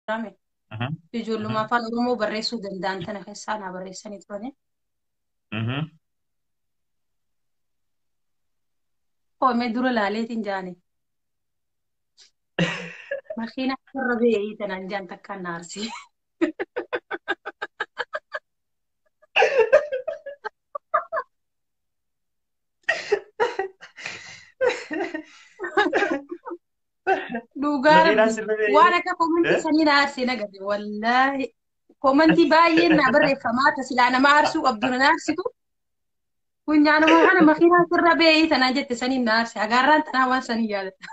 Rame. Mhm, Ijoolluma mhm, afaan Oromoo barreessuu danda'an tana keessaa naa barreessanii turani. mhm. Koomee dura laaleetiin jaani. Makiina irra beeyii tanaan jaan takkaan na arsii. Dhugaa Makiinaan rabbi sirra waan beeyee. akka komantii Eh? sanii na arsee na gabe wallaahi. Komantii baay'een na barreeffamaa ta silaa nama arsuu qabdu na arsitu. Funyaanuma kana makiinaan sirra beeyii tanaan jette saniin na arse. Agaarraan tanaa waan sanii yaadata.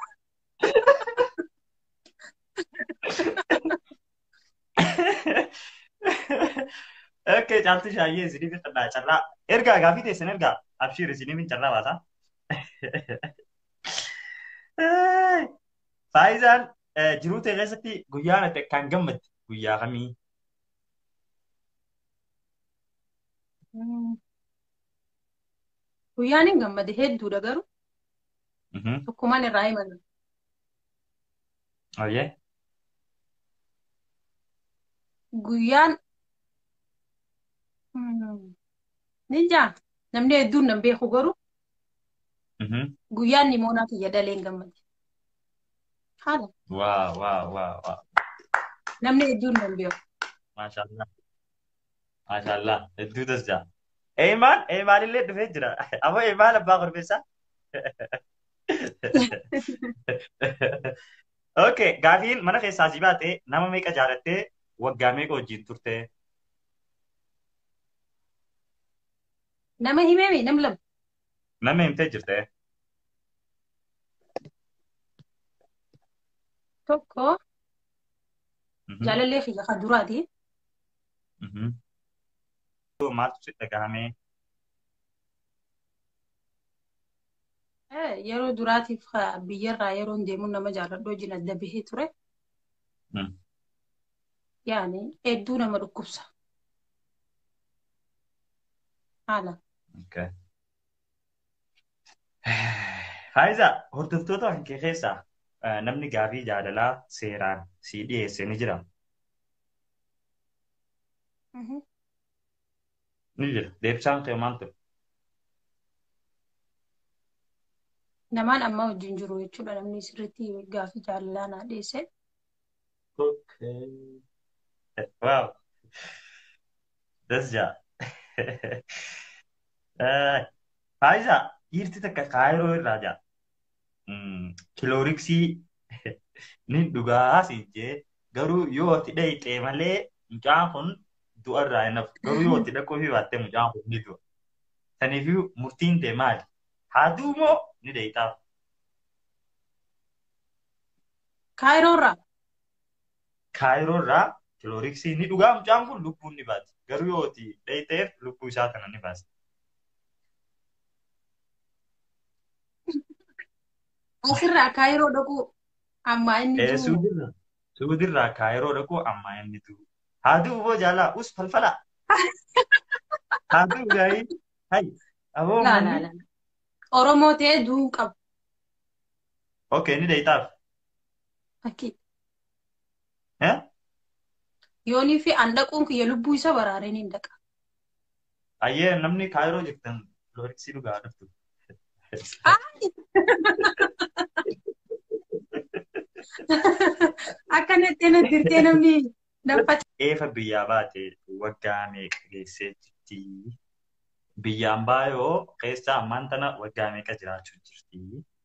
Okay, caaltu shaayyee isiniif hin xannaa carraa. Ergaa gaafii teessan ergaa. Abshiir isiniif hin carraa baasa. Faayizaan jiruu ta'e keessatti guyyaa natti kan gammadde guyyaa kamii? Mm. Guyyaan hin gammade hedduudha garuu Mhm. tokkummaan irraa himatu. Oyyee. Guyyaan mm, ni jaa namni hedduun nan beeku garuu Mhm. guyyaan nimoonaa kiyya dalee hin gammade. Haala Waa waa waa waa. namni hedduun nan beeku. Maashaallah. Maashaallah. Hedduu tasjaa. Eemaan eemaan illee dhufee jira. Ammoo eemaan abbaa korbeessaa. Okay, gaafiin mana keessaa si baatee nama meeqa jaalattee waggaa meeqa wajjin turte? Nama himeemi nam lama. Nama himtee jirte? Tokko Mhm, jaalallee kiyya kan duraati. mhm. Maaltu si dhagahame? Eh, Yeroo duraatiif ka- biyyarraa yeroon deemuun nama jaaladhu wajjin adda bahee ture. Mm. Yaani hedduu nama dhukkubsa. Haala. Okay. Faayiza, hordoftoota kan kee keessaa eh, namni gaafii jaalalaa seeraan si dhiyeesse ni jira. Mhm. Ni jira. Deebisaan kee maal ture? Namaan amma wajjin jiru jechuudha namni sirriitti gaafii jaalalaa naa dhiyeesse. Okay. Wow. Das ja. Faayiza, dhiirti takka kaayiroo irraa jaa. Kilooriksii ni dhugaa siin jee garuu yoo itti dhayixee malee mucaan kun du'a irraa hin hafu. Garuu yoo itti dhaquu fi baattee mucaan kun ni du'a. Saniifuu murtiin tee maali? Haa du'u moo ni dhayixaaf? Kaayiroo irraa Kaayiroo irraa kilooriksii ni dhugaa mucaan kun lubbuun ni baati. Garuu yoo itti dhayixeef lubbuu isaa kana ni baasti. asirraa kaayiroo dhaquu amma inni Ee jiru suudirraa suudirraa kaayiroo dhaquu amma inni du'u. Haa du'u boo jaalaa us falfala. Haa du'u gaa'ii. Hai. Aboo laa laa manni. laa. Oromoo ta'ee du'uu qabu. Okay ni dhayixaaf. Fakkii. Eh? Yoonii fi an dhaquun kiyya lubbuu isa baraaree ni dhaqa. Ayyee namni kaayiroo jirtan kilooriksii dhugaa dhuftu. Akka natti natti dirtee namni naffata. Eefa biyyaa baate waggaa meeqa geessee jirti? Biyyaan baayoo keessa ammaan tana waggaa meeqa jiraachuu jirti?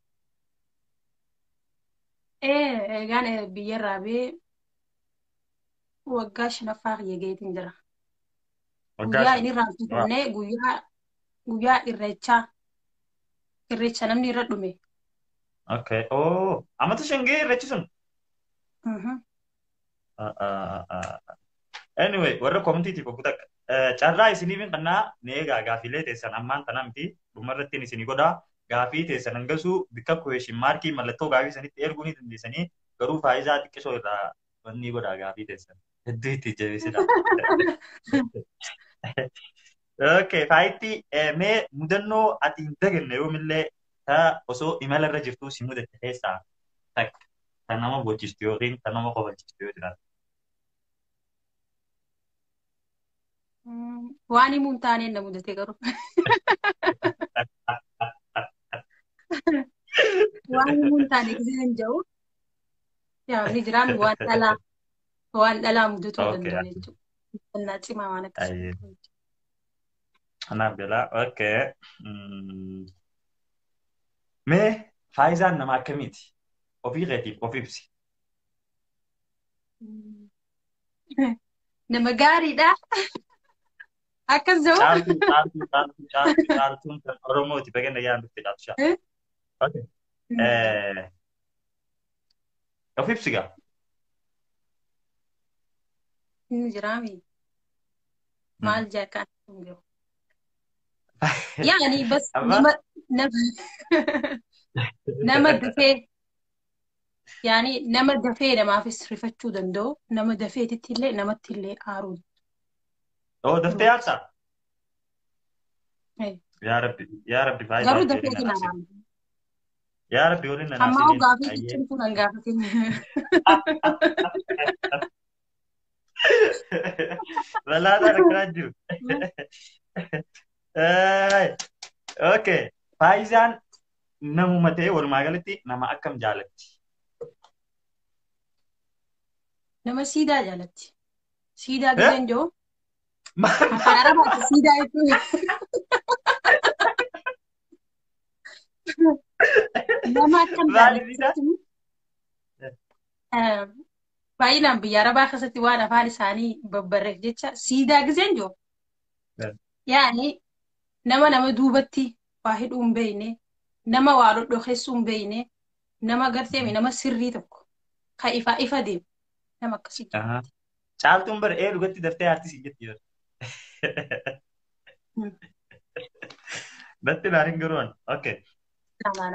Ee egaan eh, biyyarraa bee waggaa shanaffaa kiyya geetiin jira. Waggaa Guyyaa shan. inni irraa Waa. fitannee guyyaa guyyaa irreechaa irreecha namni irra dhume. Okay. Oh, amata shangee irreechi sun. Mhm. Ah, ah, ah, ah. Anyway, warra koomitiitiif obbo Takka. Carraa isiniif hin qannaa ni eegaa gaafiilee teessan ammaan tana miti dhumarratti isinii godhaa. Gaafii teessan hangasuu bikka kuweeshin maarkii mallattoo gaafii sanitti erguu ni dandeessanii garuu faayidaa xiqqisoo irraa wanni godhaa gaafii teessan. Hedduu itti jabeessidha. Okay, faayitti mee mudannoo ati hin daganne yoomillee ta osoo imala irra jirtuu si mudatte keessaa takka kan nama bochistu yookiin kan nama kofalchistu yoo jiraatu. waan himuu hin taaneen na mudate garuu. Waan himuu hin taane gisee hin jiru. Yaa ni jiraan waan dhalaa waan dhalaa mudatuu Okay. danda'u jechuudha. Uffannaa cimaa waan akkasii. Ayyee. Anaaf galaa. Okay. Mm. Mee faayidaan nama akkamiiti? Ofii keetiif of ibsi. Nama gaariidha. Akkas jedhu. Caaltuu, caaltuu, caaltuu, caaltuu, caaltuun kan Oromooti. Bagana yaan dhufte caaltu shaa. Eh? Okay. Eh, of ibsi gaa. Inni jiraami. Maal jaakaan hin jiru. Yaani bas Amma- nama nama nama dafee yaani nama dafee namaafis rifachuu danda'u nama dafeetitti illee namatti illee aaruu. Oo, daftee yaadsaa? Eh. Yaa Rabbi, yaa Rabbi faayidaa Garuu ishee dafeetiin nanaaf aaruu. Yaa Rabbi waliin nanaaf Ammaa siniin. gaafii Ayyee. jechuun kun hin gaafatin. Balaataan akkanaa jiru. Eh, Okay. Faayidaan namuma ta'e walumaa galatti nama akkam jaalatti? Nama siidaa jaalatti. Siidaa Eh? giseen jiru. Maal Afaan Arabaatti siidaa jechuun. Nama akkam Maaliif siidaa? jaalatti. Baay'inaan biyya Arabaa keessatti waan afaan isaanii babbarreef jecha siidaa giseen jiru. Eh. Yaani nama nama duubatti waa hidhuu hin beekne, nama waa dhodhokeessuu hin beekne, nama garteemi nama sirrii tokko kan ifa ifa deemu. Nama akkasii jira. Aha. Caaltuun bara ee dhugatti daftee aartisi jetti yoo. Hmm. Datti laarin garuun. Okay. Namaana.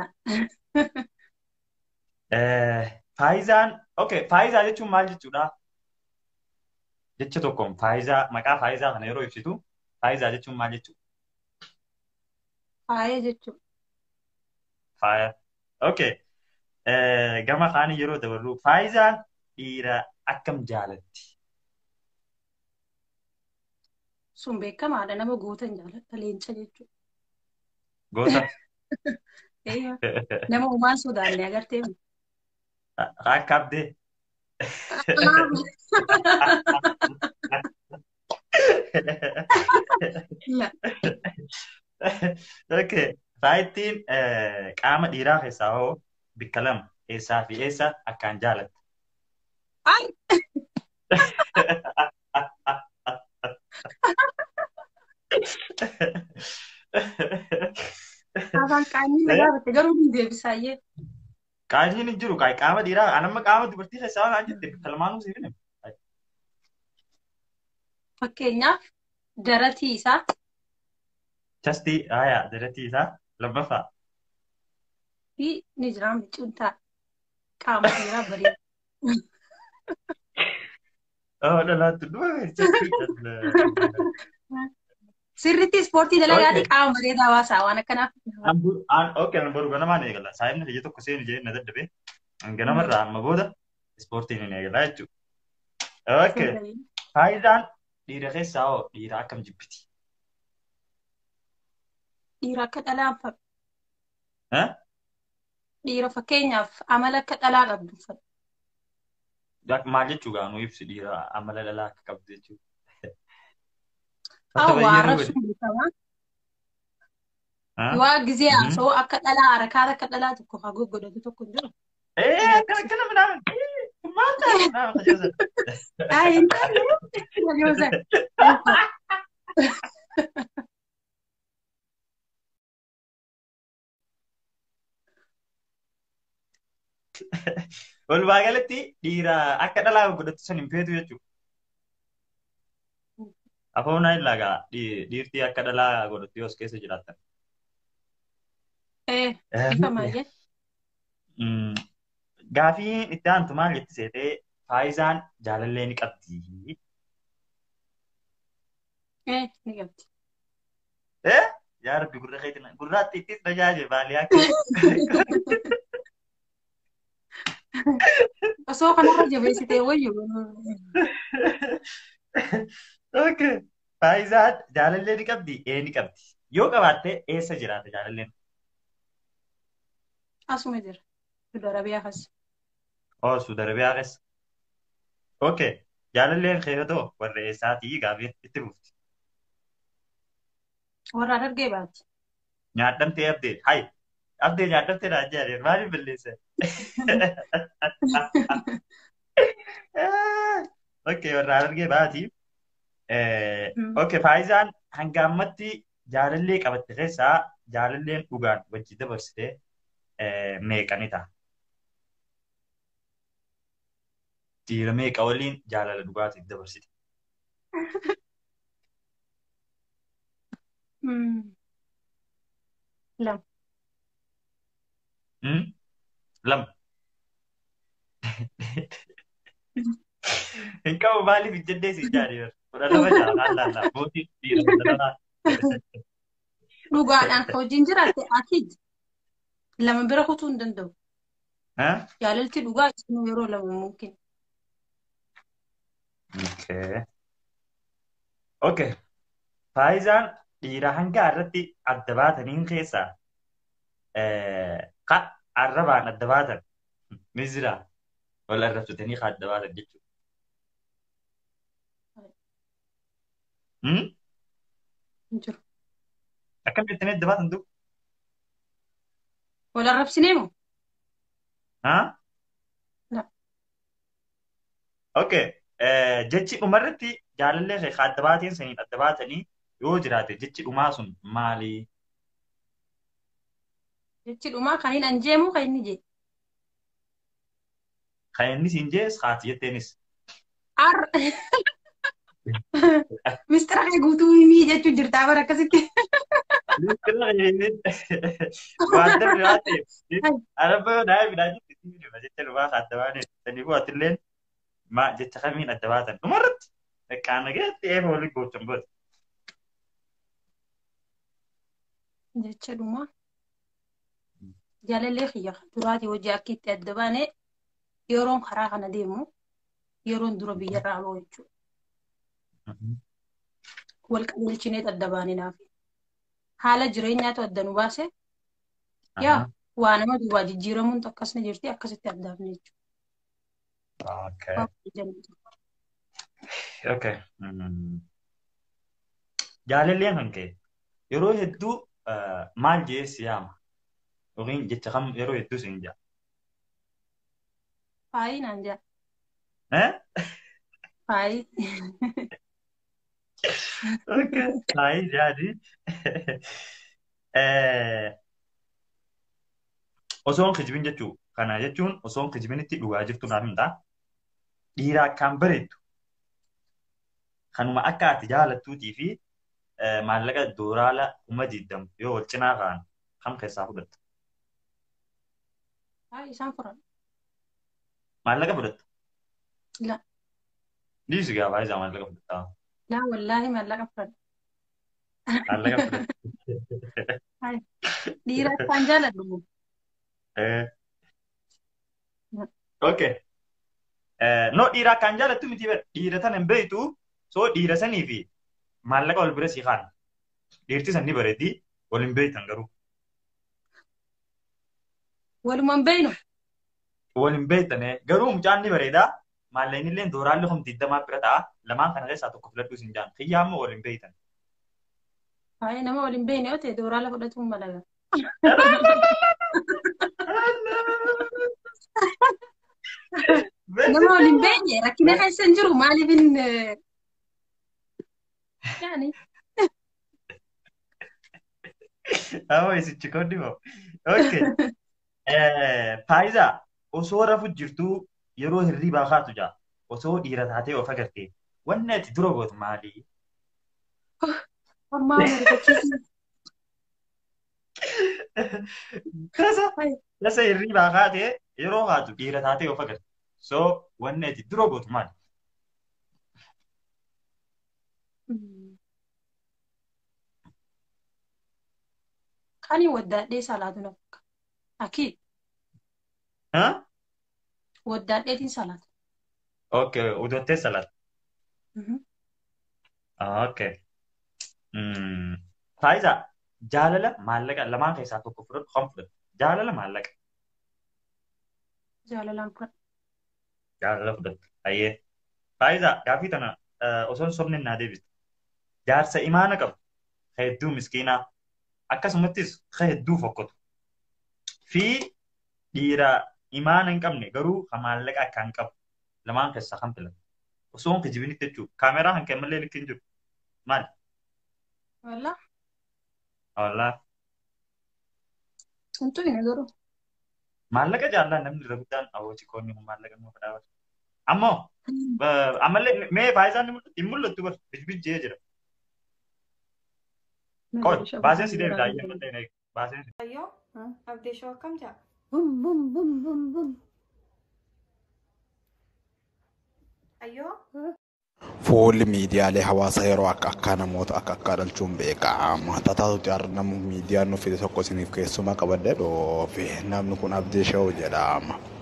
Eh, Faayidaan, okay, faayidaa jechuun maal jechuudha? Jecha tokkoon faayidaa, maqaa faayidaa kana yeroo ibsitu, faayidaa jechuun maal jechuudha? Faaya jechuudha. Faaya. Okay. Eh, gama kaanii yeroo dabarru, faayidaan dhiira akkam jaalatti? Sun beekamaadha. Nama gootan jaalladha. Leenca jechuudha. Goota. Eeyyaa. Nama uumaan sodaanne agartee. Akka abdee. Ila. Okay. Faayittiin eh, qaama dhiiraa keessaa hoo bikka lama eessaa fi eessa akkaan jaalatta? Ay! Afaan qaanii na gaafatte garuu hin deebisaayyee. Qaaniin hin jiru qaama dhiiraa anamma qaama dubartii keessaa waan jette bikka lamaanuu siif hin Fakkeenyaaf daratii isaa Chastii aayaa daratii isaa lammaffaa. fi ni jira micuntaa qaama dhiiraa bareeda. Oh, dhalaattu dhufa chastii. Sirriitti ispoortii dalagaati qaama bareedaa hawaasaa waan akkanaaf. Okay, an boru ganamaan eegala. Saayimni biyya tokko seenu jee na dadhabe. Ganamarraa amma booda ispoortiin hin eegala jechuudha. Okay. Faayidaan dhiira keessaa hoo dhiira akkam jibbiti? Dhiira akka dhalaa uffatu. Eh? Dhiira fakkeenyaaf amala akka dhalaa qabdu uffatu. Maal jechuu gaanuu ibsi dhiira amala dhalaa akka qabdu jechuudha. Awwa arrabsuun beekamaa. Waa gizee haasoo akka dhalaa harakaata akka dhalaa tokko haa goggodhatu tokko hin jiru. Eh, akkana akkana midhaan. Maal ta'a? Midhaan fayyada. Ay, hin taane. Waliyoosa. Walumaa galatti dhiira akka dhalaa godhatu san hin feetu jechuudha. Afoonaa illaa gaa dhiirtii akka dhalaa godhatu yoos keessa jiraattan. Eh, ifa maayye. Gaafiin itti aantu maal jetti seetee faayisaan jaalallee ni qabdi. Eh, ni qabdi. Eh? Yaa Rabbi gurra keetina gurraatti ittis tajaaje baaliyaa kee. Osoo kanarra jabeessitee wayyu. Okay. Faayizaan jaalallee ni qabdi, ee ni qabdi. Yoo qabaatte eessa jiraata jaalalleen? Asuma jira. Suudi Arabiyaa kas. Oo, Suudi Arabiyaa keessa. Okay. Jaalalleen keeyotoo warra eessaatii gaafii itti bufti. Warra Harargee baati. Nyaadhamtee abdee. Hayi. Abdee nyaadhamtee naa jaadeen maaliif balleessa? Okay, warra Harargee baati. Okay, faayizaan hanga ammatti jaalallee qabatte keessaa jaalalleen dhugaan wajji dabarsitee meeqani ta'a? Dhiira meeqa waliin jaalala dhugaatiif dabarsite? Lama. Lama. Hin qabu maaliif hin jennee si jaadee kudha lama jaalala laallaa mootiin dhiira kudha lama. Dhugaadhaan hojiin jiraatte akiid lama bira kutuu hin danda'u. Jaalalti dhugaa isinuu yeroo lama mumkin. Okay. Okay. Faayizaan dhiira hanga irratti adda baataniin keessaa ka arrabaan adda baatan ni jira. Wal arrabsatanii ka adda baatan jechuudha. Jiru. Akkam jettanii adda baatan tu? Wal arrabsinee moo? Haa? La. Okay. Jechi dhumarratti jaalallee kee adda baateen saniin adda baatanii yoo jiraate jechi dhumaa sun maali? Jechi dhumaa kan hin anjeemu kan inni jee. Kan inni siin jees haati jetteenis. Ar. Mistira kee guutuu himii jechuun jirtaa bara akkasitti. Waan darbe waan ta'eef araba yoo naa midhaan jetti jecha dhumaa adda baane saniifuu atilleen maa jecha kamiin adda baatan dhumarratti qaama keessatti eefa waliin gochuun booda. Jecha dhumaa. Jaalallee kiyya duraatii hojii akka itti adda baane yeroon karaa kana deemu yeroon dura biyyarraa aloo jechuudha. Wal qajeelchinee adda baane naaf. Haala jireenyaatu adda nu baase yaa waa nama duwwaa jijjiiramuun akkasni jirti akkasitti addaafne Okay. jechuudha. Okay. Jaalalleen kan ka'e yeroo hedduu maal jee si yaama yookiin jecha kam yeroo hedduu siin jaa. Faayi naan jaa. Eh? Faayi. Okay. Faayi jaadi. Osoon kijibin jechuu kana jechuun osoon kijibinitti dhugaa jirtu naaf himtaa. Dhiira akkaan bareeddu kanuma akka ati jaalattuutii fi maallaqa dooraala kuma diddam yoo wal cinaa kaan kam keessaa fudhatta? Faayi isaan furan. Maallaqa fudhatta? La. Dhiisi gaa faayisaa maallaqa fudhatta. Laa wallaahi maallaqa furan. Maallaqa fudhatta. Dhiira akkaan jaaladhu. Okay. No dhiira akkaan jaalattu miti bara dhiira tana hin beektu so dhiira sanii fi maallaqa wal bira si kaan dhiirti san ni bareeddi wal hin beektan garuu Walumaan beeynu. wal hin beektan garuu mucaan ni bareeda maallaqni illee dooraalli humti digdamaa bira ta'a lamaan kana keessaa tokko filadhuu sin jaan xiyyaa ammoo wal hin beektan. Faayi nama waliin beeyne yoo ta'e dooraala fudhatuun malaga. Nama waliin beeyne rakkina keessa hin jiru maaliif hin yaani Amma isichi kooddi moo? Okay. Faayidaa osoo rafu jirtuu yeroo hirribaa kaatu jaa osoo dhiira taatee of agartee wanni ati dura gootu maali? ammaa marifachiisu. Tasa tasa hirribaa kaatee yeroo kaatu dhiira taatee of agarte. So wanni ati dura gootu maali? Kani waddaadhee salaatu na fakka. Akii Huh? waddaadheetiin salaatu. Okay, udottee salaat. Mhm. Ah, okay. Faayidaa jaalala maallaqa lamaan keessaa tokko fudhatu kan fudhatu jaalala maallaqa Jaalalaan fudhadha. jaalala fudhatu ayyee faayidaa gaafii tana osoon sobni naa deebistu jaarsa imaana qabu ka hedduu miskiinaa akkasumattis ka hedduu fokkotu fi dhiira imaana hin qabne garuu ka maallaqa akkaan qabu lamaan keessaa kan filatu osoon kijibinitti jechuudha kaameeraa kan kee malee likki hin jiru maali Walla? wallaa Hantu hin garuu. maallaqa jaallaa namni irra guddaan awwaachi koonni kun maallaqa nama fadhaawatu ammoo ammallee mee faayidaan hin mul'attu bar bijbijjee jira qoy baaseen si deebita ayyee mallee baaseen si Ayyoo, abdii shoo akkam jaa? Bum bum bum bum bum. Ayyoo? Fuulli miidiyaalee hawaasaa yeroo akka akkaa namoota akka akkaa dhalchuun beekama. Tataatu jaarra nama miidiyaan nu fide tokko isiniif keessumaa qabadde dhoofe namni kun abdii sha'u jedhama.